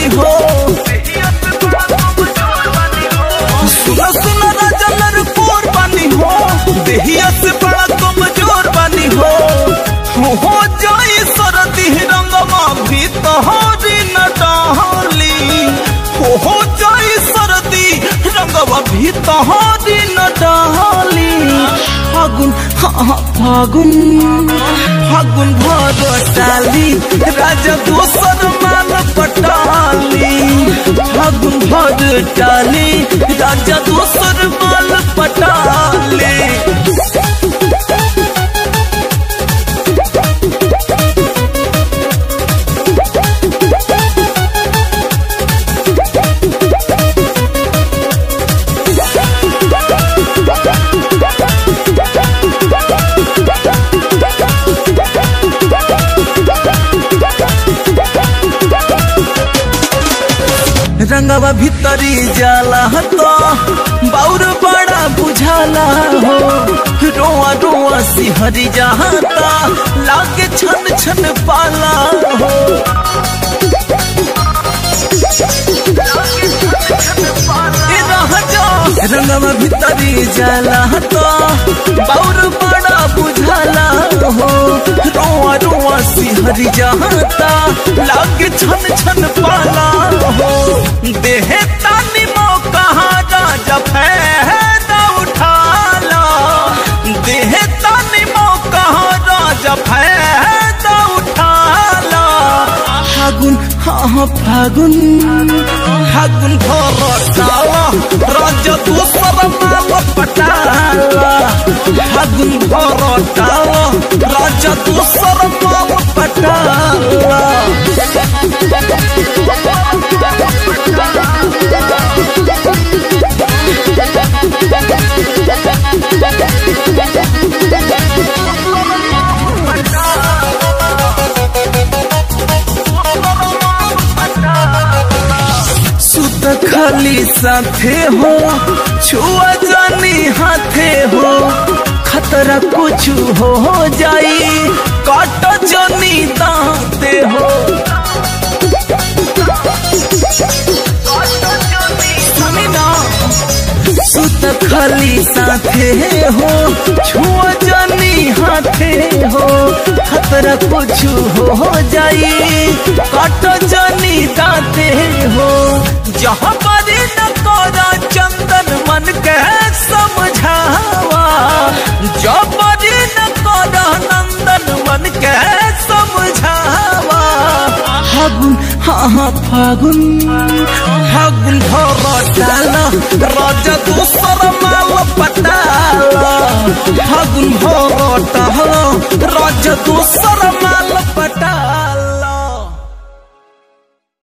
बानी हो सुना सुना राजा लड़कोर बानी हो देहिया से बड़ा कमजोर बानी हो हो हो जाई सरदी रंगवा भी तोहरी न डाली हो हो जाई सरदी रंगवा भी तोहरी न डाली फागुन हाँ हाँ फागुन फागुन भर डाली राजा दोसर माल पटाली फागुन भर डाली राजा दोसर माल पटाली रंगवा भीतरी जाला तो बाउर बड़ा बुझाला हो रोआ रोआ सिहरी जाता लागे छन छन पाला हो ए राजा रंगवा भीतरी जाला तो बाउर बड़ा बुझाला हो रोआ रोआ सिहरी जाता लागे छन छन पाला हो देहे तानी मौका राजा फैदा उठाला देहे तानी मौका राजा फैदा उठाला फागुन हाँ हाँ फागुन फागुन भर डाला राजा दोसर माल पटाला फागुन भर डाला राजा दोसर माल पटाला सुत खाली साथे हो छुआ जानी हाथे हो खतरा कुछ हो जाई काट जानी दाते हो सुनी ना सुत खाली साथे हो छुआ जानी हाथे हो खतरा कुछ हो जाई काट जानी दाते हो जहाँ पर न तोरा चंदन मन के समझावा जब पर न तोरा नंदन मन के समझावा फागुन हाँ हाँ फागुन फागुन भर डाला राजा दोसर माल पटाला फागुन भर डाला राजा दोसर माल